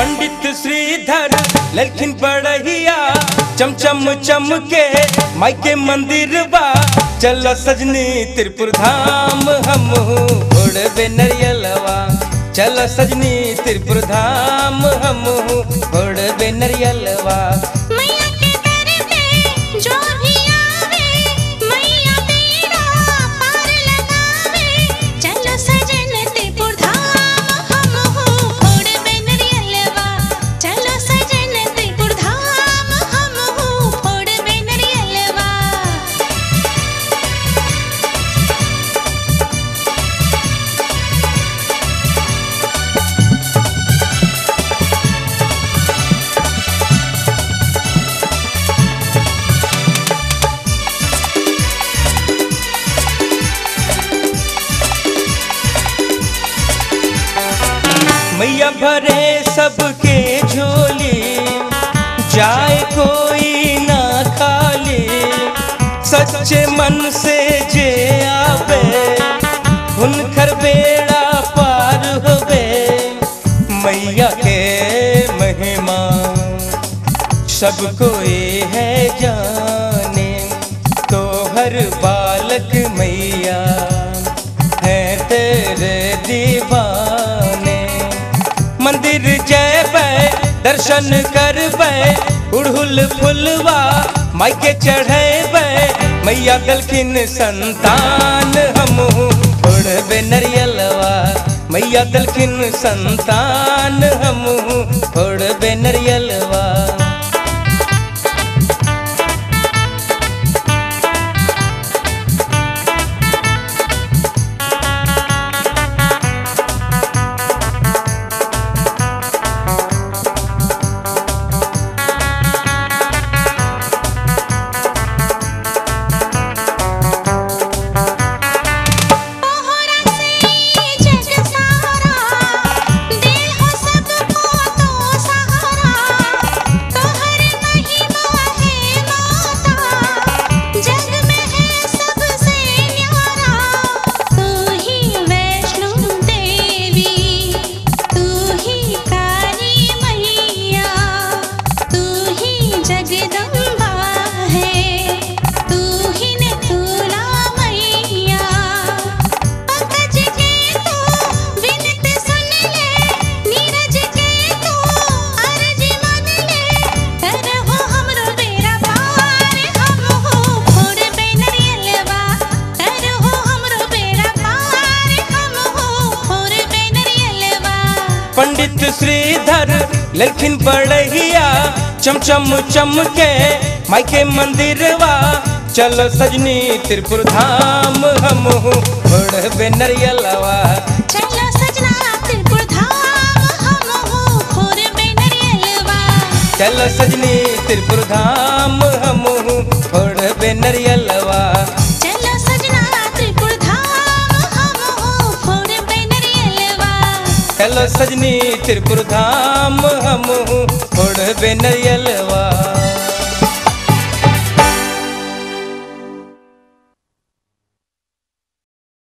पंडित श्रीधर ललखिन बड़हिया चमचम चम के माई के मंदिर बा चल सजनी त्रिपुर धाम हम उड़बे नरियलवा चल सजनी त्रिपुर धाम हम उड़बे नरियलवा मैया के दर पे जो भी आवे मैया तेरा पार लगावे चलो सजन त्रिपुर धाम हम हो फोड़ बेनरियलवा चलो सजन त्रिपुर धाम हम हो फोड़ बेनरियलवा मैया भरे सबके झोली जाए कोई ना खाली सच्चे मन से जे आवे हुनकर बेड़ा पार होवे मैया के महिमा सब कोई है जाने तो हर बालक मैया है तेरे दीवाने मंदिर जय दर्शन करबै उड़हुल फुलवा माई के चढ़ेबै मैया दलखिन संतान हम उड़बे नरियलवा मैया दलखिन संतान हम उड़बे नरियलवा तोहरा से जग सारा दे हो सबको तो सहारा तोहरे महिमा है माता जग में है सबसे न्यारा तू ही वैष्णो देवी तू ही काली मैया तू ही जगदम्बा है तू ही ने तुला मैया पंकज के तू विनती सुन ले नीरज के तू अर्ज मान ले करहो हमरो बेड़ा पार हम हो फोड़ बेनरियलवा करहो हमरो बेड़ा पार हम हो फोड़ बेनरियलवा पंडित श्रीधर ललखिन बड़हिया चमचम चम के माई के मंदिरवा चलो सजनी त्रिपुर धाम हम उड़बे नरियलवा चलो सजना त्रिपुर धाम हम हो फोड़ बेनरियलवा चलो सजनी त्रिपुर धाम हम उड़बे नरियलवा चलो सजना त्रिपुर धाम हम हो फोड़ बेनरियलवा चलो सजनी त्रिपुर धाम हम उड़बे नरियलवा